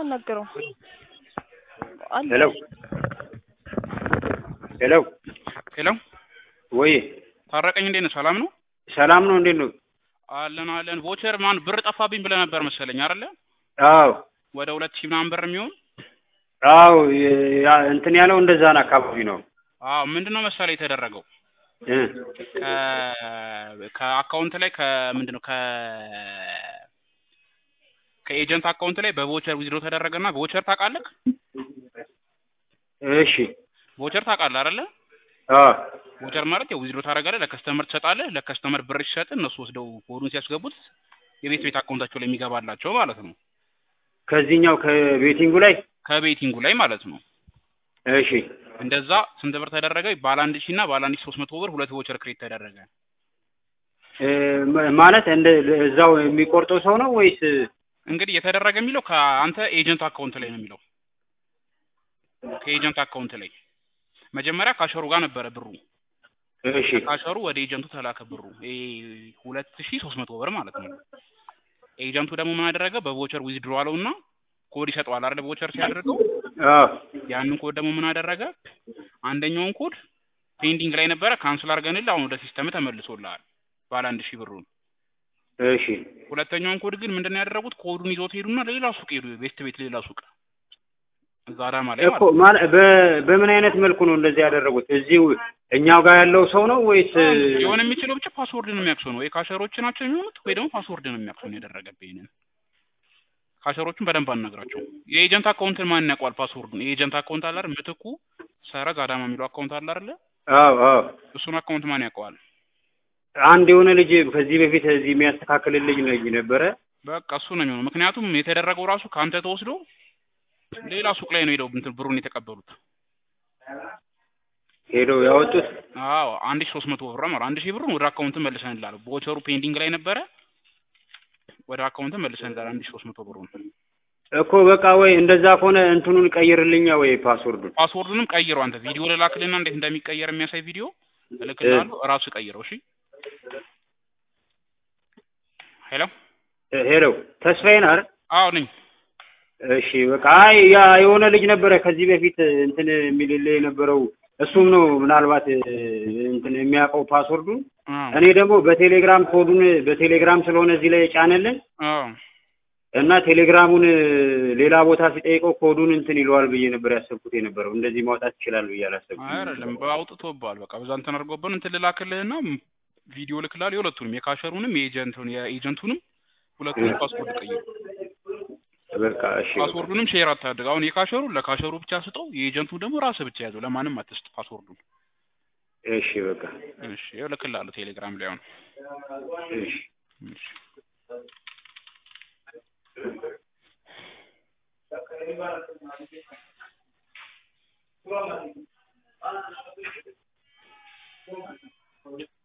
አናግረው አለ ሄሎ ሄሎ ሄሎ ወይ ታረቀኝ፣ እንዴት ነህ? ሰላም ነው ሰላም ነው እንዴት ነው? አለን አለን። ቮቸር ማን ብር ጠፋብኝ ብለህ ነበር መሰለኝ አይደለ? አዎ ወደ ሁለት ሺህ ምናምን ብር የሚሆን አዎ የ- ያ- እንትን ያለው እንደዛን አካባቢ ነው አዎ። ምንድነው መሰለህ የተደረገው እ ከ ከአካውንት ላይ ከምንድነው ከ ከኤጀንት አካውንት ላይ በቮቸር ዊዝድሮ ተደረገና ቮቸር ታውቃለህ? እሺ ቮቸር ታውቃለህ አይደለ? አዎ ቮቸር ማለት ያው ዊዝድሮ ታደርጋለህ፣ ለከስተመር ትሰጣለህ። ለከስተመር ብር ሲሰጥ እነሱ ወስደው ኮዱን ሲያስገቡት የቤት ቤት አካውንታቸው ላይ የሚገባላቸው ማለት ነው። ከዚህኛው ከቤቲንጉ ላይ ከቤቲንጉ ላይ ማለት ነው። እሺ እንደዛ ስንት ብር ተደረገ? ባለ አንድ ሺህ እና ባለ አንድ ሺህ ሶስት መቶ ብር ሁለት ቮቸር ክሬት ተደረገ። እ ማ- ማለት እንደ እዛው የሚቆርጠው ሰው ነው ወይስ እንግዲህ የተደረገ የሚለው ከአንተ ኤጀንት አካውንት ላይ ነው የሚለው ከኤጀንት አካውንት ላይ መጀመሪያ ካሸሩ ጋር ነበረ ብሩ እሺ ካሸሩ ወደ ኤጀንቱ ተላከ ብሩ ይሄ ሁለት ሺህ ሶስት መቶ ብር ማለት ነው። ኤጀንቱ ደግሞ ምን አደረገ? በቮቸር ዊዝድሮ አለው እና ኮድ ይሰጠዋል አይደል? በቮቸር ሲያደርገው አዎ ያንን ኮድ ደግሞ ምን አደረገ? አንደኛውን ኮድ ፔንዲንግ ላይ ነበረ ካንስል አድርገንልህ አሁን ወደ ሲስተም ተመልሶልሃል ባለ አንድ ሺህ ብሩን። እሺ ሁለተኛውን ኮድ ግን ምንድን ነው ያደረጉት? ኮዱን ይዞት ሄዱና ሌላ ሱቅ ሄዱ። ቤስት ቤት ሌላ ሱቅ እዛ አዳማ ላይ እኮ ማለት ነው። ማለት በ- በምን አይነት መልኩ ነው እንደዚህ ያደረጉት? እዚሁ እኛው ጋር ያለው ሰው ነው ወይስ ሊሆን የሚችለው ብቻ ፓስወርድ ነው የሚያክሰው ነው ወይ ካሸሮች ናቸው የሚሆኑት ወይ ደግሞ ፓስወርድ ነው የሚያክሰው ነው ያደረገብህ። ይሄንን ካሸሮቹን በደንብ አናግራቸው። የኤጀንት አካውንትን ማን ያውቀዋል? ፓስወርዱን የኤጀንት አካውንት አለ አይደል? ምትኩ ሰረዝ አዳማ የሚለው አካውንት አለ አይደለ? አዎ አዎ እሱን አካውንት ማን ያውቀዋል? አንድ የሆነ ልጅ ከዚህ በፊት እዚህ የሚያስተካክልልኝ ልጅ ነበረ። በቃ እሱ ነው የሚሆነው። ምክንያቱም የተደረገው ራሱ ከአንተ ተወስዶ ሌላ ሱቅ ላይ ነው ሄደው እንትን ብሩን የተቀበሉት። ሄደው ያወጡት አዎ አንድ ሺህ ሶስት መቶ ብር ማለት አንድ ሺህ ብሩን ወደ አካውንት መልሰንልሃል። ቦቸሩ ፔንዲንግ ላይ ነበረ ወደ አካውንት መልሰንልሃል አንድ ሺህ ሶስት መቶ ብሩን። እኮ በቃ ወይ እንደዛ ከሆነ እንትኑን ቀይርልኛ ወይ ፓስወርዱን። ፓስወርዱንም ቀይረው አንተ ቪዲዮ ልላክልና እንዴት እንደሚቀየር የሚያሳይ ቪዲዮ እልክልሃለሁ። እራሱ ቀይረው። እሺ ሄሎ እ ሄሎ ተስፋዬ ነህ አይደል? አዎ ነኝ። እሺ በቃ አይ ያ የሆነ ልጅ ነበረ ከዚህ በፊት እንትን የሚልልህ የነበረው እሱም ነው ምናልባት እ፣ እንትን የሚያውቀው ፓስወርዱን። አዎ እኔ ደግሞ በቴሌግራም ኮዱን በቴሌግራም ስለሆነ እዚህ ላይ የጫነልን አዎ እና ቴሌግራሙን እ፣ ሌላ ቦታ ሲጠይቀው ኮዱን እንትን ይለዋል ብዬ ነበር ያሰብኩት የነበረው። እንደዚህ ማውጣት ይችላል ብዬ አላሰብኩም። አይደለም በአውጥቶብሃል። በቃ በዛ እንትን አድርጎብን እንትን ልላክልህና ቪዲዮ ልክልሃል። የሁለቱንም የካሸሩንም የኤጀንቱን የኤጀንቱንም ሁለቱንም ፓስወርድ ቀይሩ። በቃ እሺ በቃ ፓስወርዱንም ሼር አታድርግ። አሁን የካሸሩ ለካሸሩ ብቻ ስጠው፣ የኤጀንቱ ደግሞ ራስህ ብቻ ያዘው። ለማንም አትስጥ ፓስወርዱን። እሺ በቃ እሺ ይኸው እልክልሃለሁ ቴሌግራም ላይ አሁን። እሺ እሺ